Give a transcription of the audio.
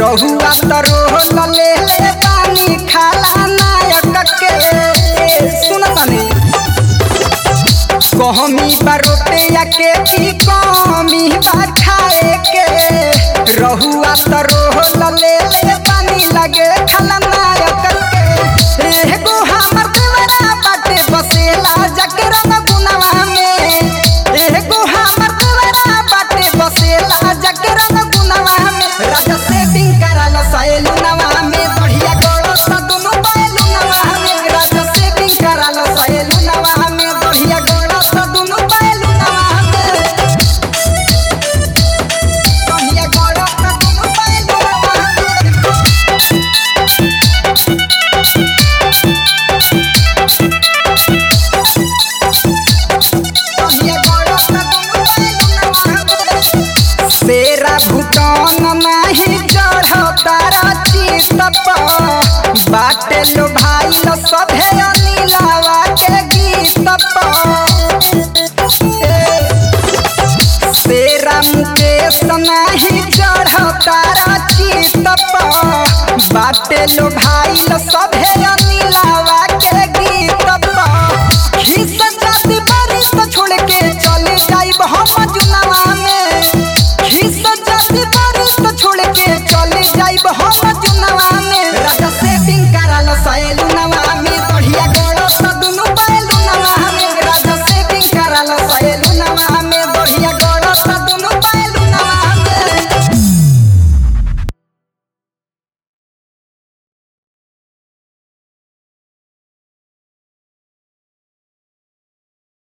रहुआ तरो ले ले पानी खाला नायक के सुन तनी कहमी बरोटिया के की कमी बा खाए के रहुआ तरो ले ले पानी लगे खाला नायक के एगो हमर देवरा बाटे बसेला जकरा गुनावा में एगो हमर देवरा बाटे बसेला जकरा गुनावा में राजा सेटिंग कराला सहेलू नवा में बढ़िया गोड़ो सा दुनु बैलू नवा में राजा सेटिंग कराला सहेलू नवा में बढ़िया गोड़ो सा दुनु बैलू नवा में बढ़िया गोड़ो सा दुनु बैलू नवा में तेरा भूटान नाही चढ़तारा चित बाटे लो भाई लो सभे अनिलावा के गीत तेरा मुकेश नाही चढ़तारा चित बाटे लो भाई लो सभे अनिल